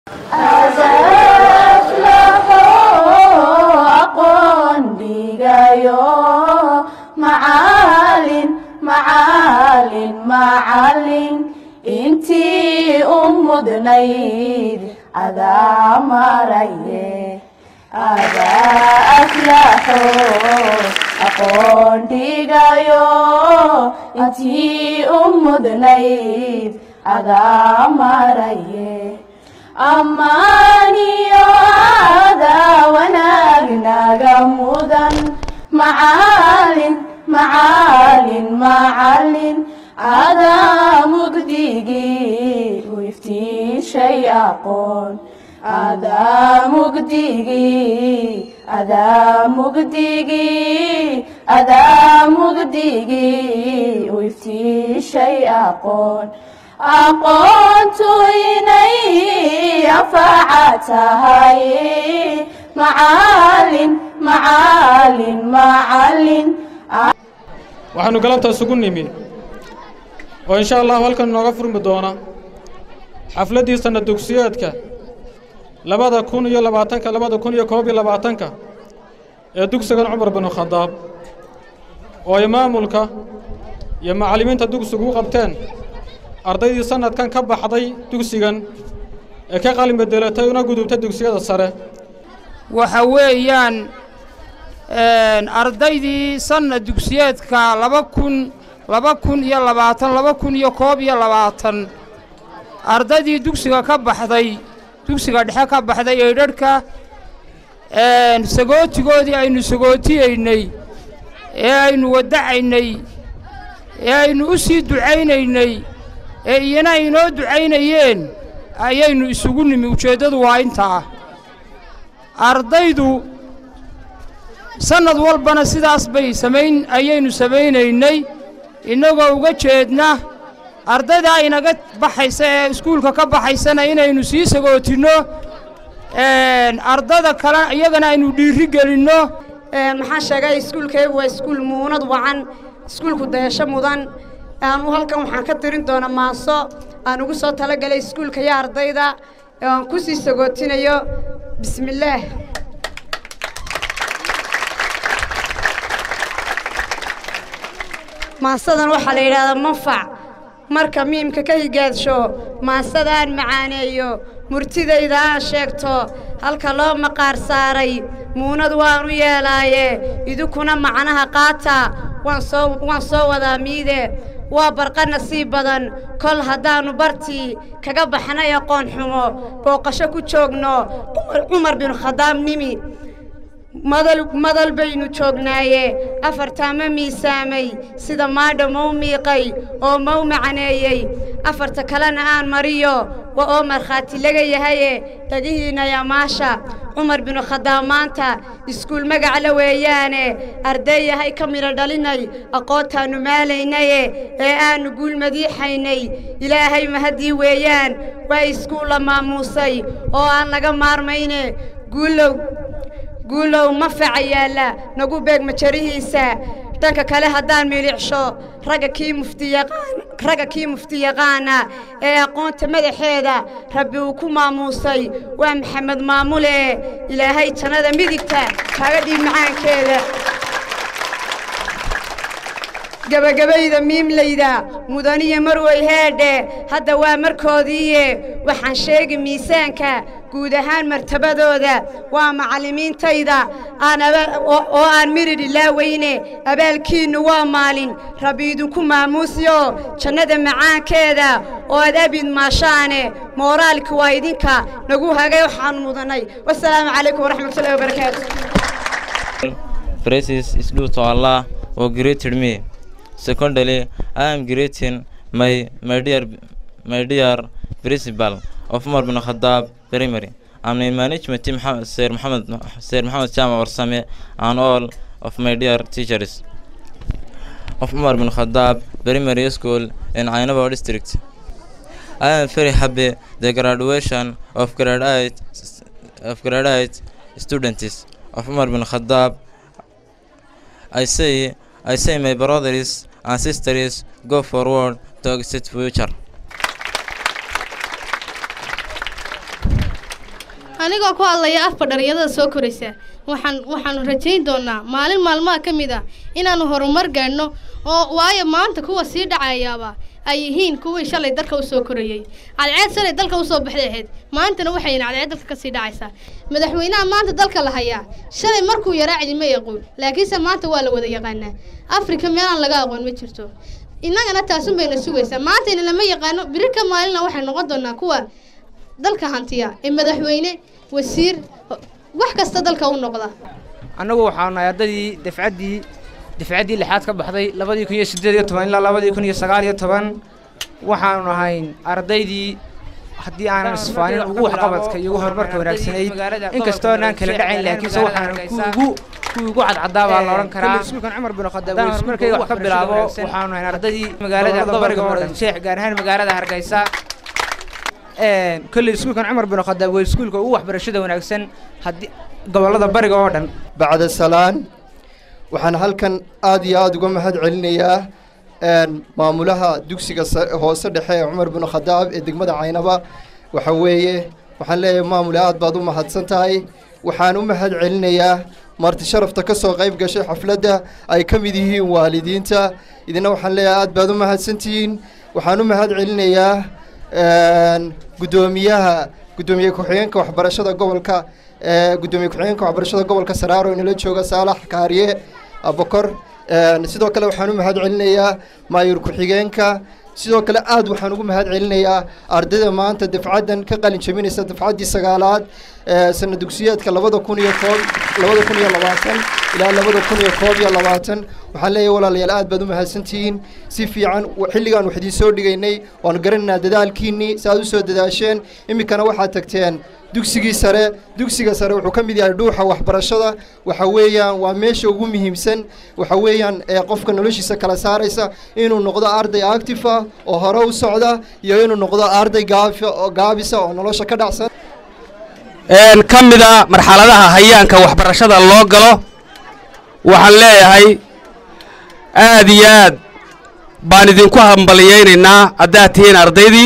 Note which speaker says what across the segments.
Speaker 1: aqoon dhigayo macalin macalin macalin intii u mudnayd adaa maraye adaa aflaxo aqoon dhigayo intii u mudnayd adaa maraye ammaaniyo adaa wanaagnaga mudan macalin macalin macalin adaa mugdigii u iftiishay aqoon adaa mugdigii adaa mugdigii adaa mugdigii u iftiishay aqoon aqoontu inay anfaca tahay macalin macalin macalin
Speaker 2: waxaanu galabta isugu nimi oo insha allahu halkan inooga furmi doona xafladdii sanna dugsiyeedka labada kun iyo labaatanka labada kun iyo koob iyo labaatanka ee dugsigan cumar binu khadaab oo ay maamulka iyo macallimiinta dugsigu u qabteen ardaydii sannadkan ka baxday dugsigan ee ka qalin bedelatay una gudubtay dugsiyada sare
Speaker 3: waxa weeyaan ardaydii sanna dugsiyeedka laba kun laba kun iyo labaatan laba kun iyo koob iyo labaatan ardaydii dugsiga ka baxday dugsiga dhexe ka baxday eedharhka sagootigoodii aynu sagootiyeynay ee aynu wadacaynay ee aynu u sii ducaynaynay ee iyana inoo ducaynayeen ayaynu isugu nimi ujeeddadu waa intaa ardaydu sannad walbana sidaas bay samayn ayaynu samaynaynay innagoo uga jeedna ardaydaa inaga baxaysa ee iskuulka ka baxaysana inaynu sii sagootinno ardada kale iyagana aynu dhiiri gelinno
Speaker 4: maxaan sheegay iskuulkaygu waa iskuul muunad wacan iskuulku dayasho mudan aanu halkan waxaan ka tirin doona maaso aan ugu soo talagalay iskuulka iyo ardayda aan ku sii sagootinayo bismillaah maasadan waxaa la yidhahdaa manfac marka miimka ka higaadsho maasadaan macaaneeyo murtidayda aan sheegto halka loo maqaar saaray muunad waan u yeelaaye idinkuna macnaha qaata waan soo waan soo wadaa miide waa barqa nasiib badan kol haddaannu bartii kaga baxnay aqoon xumo booqasho ku joogno cumar binu khadaab nimi madal madal baynu joognaaye afartaa ma miisaamay sida maadha mau miiqay oo mau macaneeyey afarta kalena aan mariyo wa oo markhaati laga yahaye dhagihiinna yamaasha cumar binu khadaab maanta iskuul magacla weeyaane arday yahay ka midho dhalinay aqoontaannu maalaynaye ee aannu guul madiixaynay ilaahay mahaddii weeyaan waa iskuulla maamuusay oo aan laga maarmayne guulow guulow ma faca yaalla nagu beeg majarihiisa dhanka kale haddaan milicsho ragga kii muftiyaqaan ragga kii muftiyaqaana ee aqoonta madaxeeda rabbi uu ku maamuusay waa maxamed maamule ilaahay jannada midigta kaaga dhiib macaankeeda gebagabayda miimlayda mudaniya marwey heedhe hadda waa markoodiiye waxaan sheegi miisaanka guud ahaan martabadooda waa macallimiintayda oo aan miridh ilaaweyne abaalkiinnu waa maalin rabbi idinku maamuusyo jannada macaankeeda oo ad abid maashaane mooraalka waa idinka nagu hagay waxaanu mudannay wasalaamu calaykum waraxmatullahi wabarakaatu
Speaker 5: Praises is due to Allah who created me. Secondly, I am greeting my my dear my dear principal of Umar bin Khattab Primary and my management team Muhammad- Sir Muhammad Sir Muhammad Chama Warsame and all of my dear teachers of Umar bin Khattab Primary School in Ainaba district. I am very happy the graduation of grade 8 of grade 8 students of Umar bin Khattab I say, I say, my brothers and sisters, go forward to exit future.
Speaker 6: anigoo ku hadlaya afka dhalinyarada soo koraysa waxaan waxaanu rajayn doonaa maalin maalmaha ka mid ah inaanu horumar gaadhno oo waayo maanta kuwa sii dhacayaaba ay yihiin kuwii shalay dalka u soo korayey cadceed shalay dalka usoo baxday ahayd maantana waxayna cadceed dalka kasii dhacaysaa madaxweynaha maanta dalka la hayaa shalay markuu yaraa cidima yaqoon laakiinse maanta waa la wada yaqaanaa afrika meelaan laga aqoon ma jirto innagana taasun bayna sugaysaa maantayna lama yaqaano biri ka maalina waxay noqon doonaa kuwa dalka hantiya ee madaxweyne wasiir wax kasta dalka u noqda
Speaker 3: annagu waxaanu nahay ardaydii dafcaddii dafcaddii lixaad ka baxday labadii kun iyo siddeed iyo toban ilaa labadii kun iyo sagaal iyo toban waxaanu nahayn ardaydii haddii aanan isfaanin ugu waxqabadka iyo ugu horumarka wanaagsanayd inkastoo aanaan kala dhacayn laakiinse waxaan kuugu kuwii ugu cadcadaa baa la odhan karaa iskuulkan cumar bin khadaab haddaan horumarkayga wax ka bilaabo waxaanu nahayn ardaydii magaalada gobolka mudan sheekh gaar ahaan magaalada hargeysa kolley iskuulkan cumar bin khadaab waa iskuulka ugu waxbarashada wanaagsan haddii gobollada bariga oo dhan
Speaker 7: bacda salaan waxaan halkan aad iyo aada uga mahad celinayaa maamulaha dugsiga hoose dhexe ee cumar bin khadaab ee degmada caynaba waxa weeye waxaan leeyahay maamule aad baad u mahadsan tahay waxaan u mahad celinayaa marti sharafta ka soo qayb gashay xafladda ay ka mid yihiin waalidiinta idina waxaan leeyahay aad baad u mahadsantihiin waxaan u mahad celinayaa guddoomiyaha guddoomiye ku-xigeenka waxbarashada gobolka guddoomiye ku-xigeenka waxbarashada gobolka saraaro inala jooga saalax kaariye abokor sidoo kale waxaan u mahad celinayaa maayur ku-xigeenka sidoo kale aad waxaan ugu mahad celinayaa ardayda maanta dafcaddan ka qalin jabinaysa dafcaddii sagaalaad sana dugsiyeedka labada kun iyo koob labada kun iyo labaatan ilaa labada kun iyo koob iyo labaatan waxaan leeyahay walaalayaal aad baad u mahadsantihiin si fiican xilligaan wax idiin soo dhigaynay waanu garanaynaa dadaalkiinnii si aad u soo dadaasheen iminkana waxaad tagteen dugsigii sare dugsiga sare wuxuu ka mid yahay dhuuxa waxbarashada waxa weeyaan waa meesha ugu muhiimsan waxa weeyaan ee qofka noloshiisa kala saaraysa inuu noqdo arday active ah oo hore u socda iyo inuu noqdo arday gaafi oo gaabisa oo nolosha ka dhacsan
Speaker 8: ka mida marxaladaha hayaanka waxbarashada loo galo waxaan leeyahay aad iyo aad baan idinku hambaliyaynaynaa haddaad tihiin ardaydii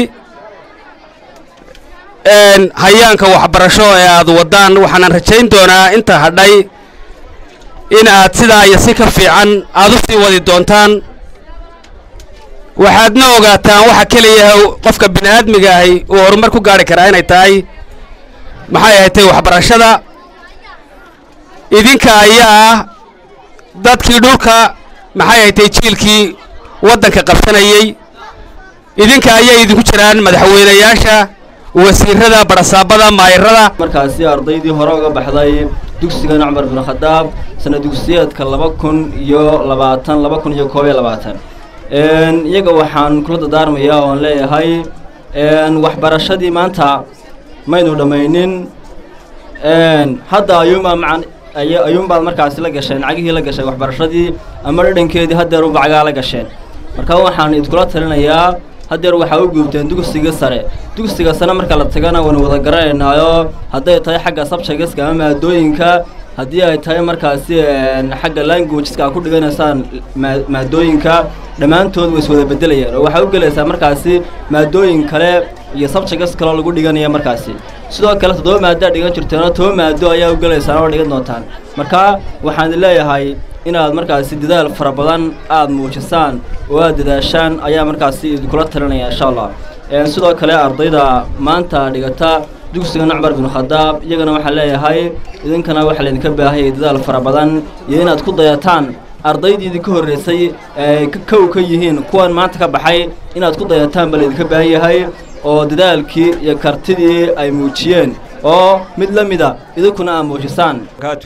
Speaker 8: hayaanka waxbarasho ee aad waddaan waxaanan rajayn doonaa inta hadhay in aad sidaa iyo si ka fiican aad u sii wadi doontaan waxaadna ogaataan waxa keliya qofka bini aadmiga ahi uu horumar ku gaari karaa inay tahay maxay ahatay waxbarashada idinka ayaa ah dadkii dhulka maxay ahatay jiilkii waddanka qabsanayey idinka ayay idinku jiraan madaxweynayaasha wasiirada barasaabada maayirada
Speaker 9: markaasi ardaydii hore uga baxday dugsigan cumar bin khadaab sana dugsiyeedka laba kun iyo labaatan laba kun iyo koob iyo labaatan iyaga waxaan kula dadaarmayaa oon leeyahay waxbarashadii maanta maynu dhammaynin hadda ayuunbaa macan ayuunbaad markaasi la gasheen cagihii la gashay waxbarashadii ama dhadhankeedii haddeer unba cagaa la gasheen marka waxaan idinkula talinayaa haddeer waxaa u guubteen dugsiga sare dugsiga sare marka la tagana waynu wada garanaynaayo hadday tahay xagga sabjagaska ama maadooyinka haddii ay tahay markaasi xagga languageska aad ku dhiganaysaan maadooyinka dhammaantood way is wada bedelayaan oo waxaa u gelaysaa markaasi maadooyin kale iyo sabjagas kaloo lagu dhiganaya markaasi sidoo kale toddoba maado aad dhigan jirteenoo toba maado ayaa u gelaysaan oo dhigan doontaan marka waxaan leeyahay inaad markaasi dadaal fara badan aada muujisaan oo aad dadaashaan ayaa markaasi idinkula talinaya insha allah sidoo kale ardayda maanta dhigata dugsiga cumar bin khadaab iyagana waxaan leeyahay idinkana waxaa laydinka baahayay dadaal fara badan iyo inaad ku dayataan ardaydii idinka horreysay ee kow ka yihiin kuwan maanta ka baxay inaad ku dayataan baa laydinka baahan yahay oo dadaalkii iyo kartidii ay muujiyeen oo mid la mida idinkuna aad muujisaan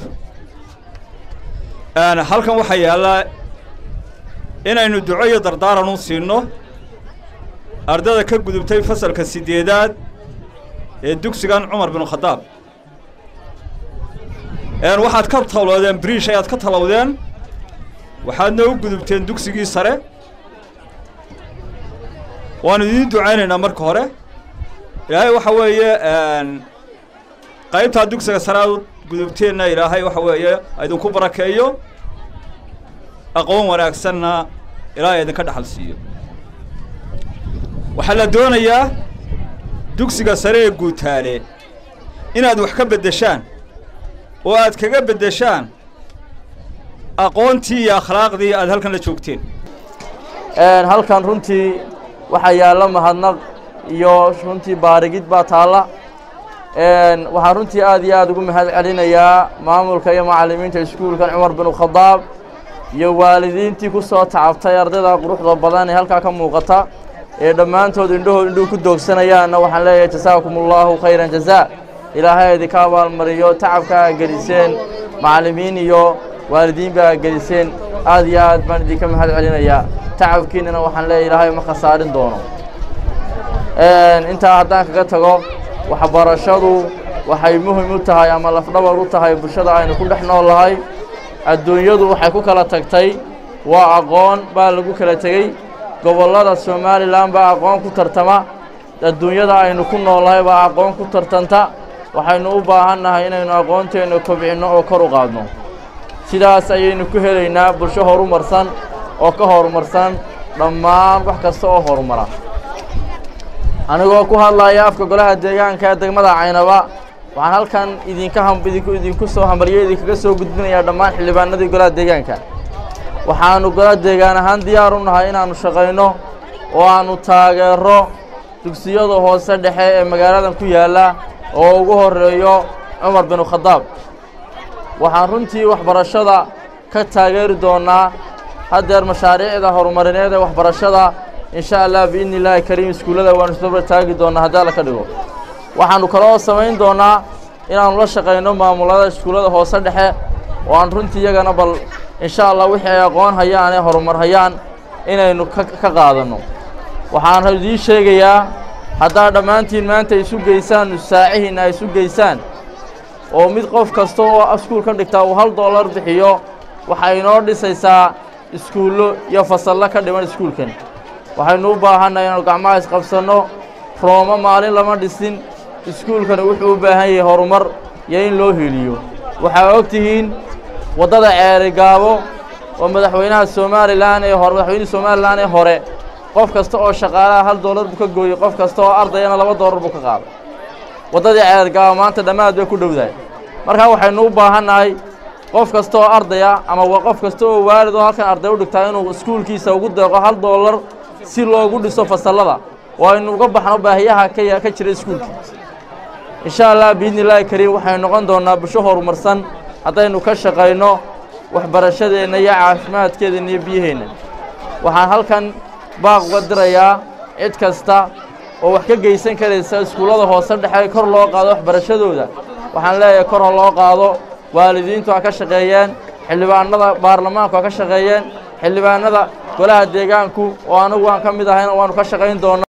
Speaker 10: halkan waxaa yaallaa inaynu duco iyo dardaaran u siinno ardada ka gudubtay fasalka siddeedaad ee dugsigan cumar bin khadaab waxaad ka talowdeen briish ayaad ka talowdeen waxaadna u gudubteen dugsigii sare waanu idiin ducaynaynaa marka hore ilaahay waxa weeye qaybtaa dugsiga sare aad u gudubteenna ilaahay waxa weeye idinku barakeeyo aqoon wanaagsanna ilaahay idinka dhaxal siiyo waxaa la doonayaa dugsiga sare ee guutaale inaad wax ka beddeshaan oo aad kaga beddeshaan aqoontii iyo akhlaaqdii aad halkan la joogteen
Speaker 11: halkan runtii waxaa yaalla mahadnaq iyo runtii baarigid baa taalla waxaan runtii aad iyo aad ugu mahad celinayaa maamulka iyo macallimiinta iskuulkan cumar binu khadaab iyo waalidiintii ku soo tacabtay ardayda quruxda badan ee halkaa ka muuqata ee dhammaantood indhahood indhuhu ku doogsanayaanna waxaan leeyahay jasaakum allahu khayran jazaa ilaahay idinka abaalmariyo tacabka aa geliseen macallimiin iyo waalidiin baa geliseen aad iyo aad baan idinka mahad celinayaa tacabkiinnana waxaan leeyahay ilaahay ma khasaarin doono intaa haddaan kaga tago waxbarashadu waxay muhim u tahay ama lafdhabar u tahay bulshada aynu ku dhex nool lahay adduunyadu waxay ku kala tagtay waa aqoon baa lagu kala tegey gobollada somalilan baa aqoon ku tartama adduunyada aynu ku noolnahay baa aqoon ku tartanta waxaynu u baahan nahay inaynu aqoonteenna kobcinno oo kor u qaadno sidaas ayaynu ku helaynaa bulsho horumarsan oo ka horumarsan dhammaan wax kasta oo horumara anigoo ku hadlaya afka golaha deegaanka ee degmada caynaba waxaan halkan idinka idinku idinku soo hambalyo idinkaga soo gudbinayaa dhammaan xildhibaanadii golaha deegaanka waxaanu golaha deegaan ahaan diyaar u nahay inaannu shaqayno oo aannu taageero dugsiyada hoose dhexe ee magaaladan ku yaalla oo ugu horreeyo cumar binu khadaab waxaan runtii waxbarashada ka taageeri doonnaa haddeer mashaariicda horumarineed ee waxbarashada insha allah biidni illaahi kariim iskuullada waanu isdabra taagi doonnaa haddii alla ka dhigo waxaannu kaloo samayn doonnaa inaannu la shaqayno maamulada iskuullada hoose dhexe oo aan runtii iyagana bal insha allah wixii ay aqoon hayaan ee horumar hayaan inaynu ka ka qaadanno waxaan idiin sheegayaa haddaad dhammaantiin maanta isu geysaan nusaacihiinna ay isu geysaan oo mid qof kasta oo iskuulkan dhigtaa uu hal dollar bixiyo waxay inoo dhisaysaa iskuullo iyo fasallo ka dhiman iskuulkan waxaynu u baahannahay inaanu gacmaha isqabsanno roomo maalin lama dhisin iskuulkani wuxuu u baahan yahay horumar iyo in loo heliyo waxaa og tihiin waddada ceeri gaabo oo madaxweynaha somalilan ee hore madaxweynihii somalilan ee hore qof kasta oo shaqaalaha hal dollar buu ka gooyey qof kasta oo ardayana laba dollar buu ka qaaday waddadii ceeri gaabo maanta dhammaad bay ku dhowdahay markaa waxaynu u baahannahay qof kasta oo ardaya ama qof kasta oo waalid oo halkan arday u dhigtaa inuu iskuulkiisa ugu deeqo hal dollar si loogu dhiso fasallada oo aynu uga baxno baahiyaha ka ka jira iskuulka insha allah biidni illaahi kariim waxaynu noqon doonnaa bulsho horumarsan haddaynu ka shaqayno waxbarashadeenna iyo caafimaadkeedana iyo biyaheenna waxaan halkan baaq uga dirayaa cid kasta oo wax ka geysan karaysa iskuullada hoose dhexe kor loo qaado waxbarashadooda waxaan leeyahay kor ha loo qaado waalidiintu ha ka shaqeeyeen xildhibaanada baarlamaanku ha ka shaqeeyeen xildhibaanada golaha deegaanku oo anagu aan ka mid ahayna waanu ka shaqayn doonnaa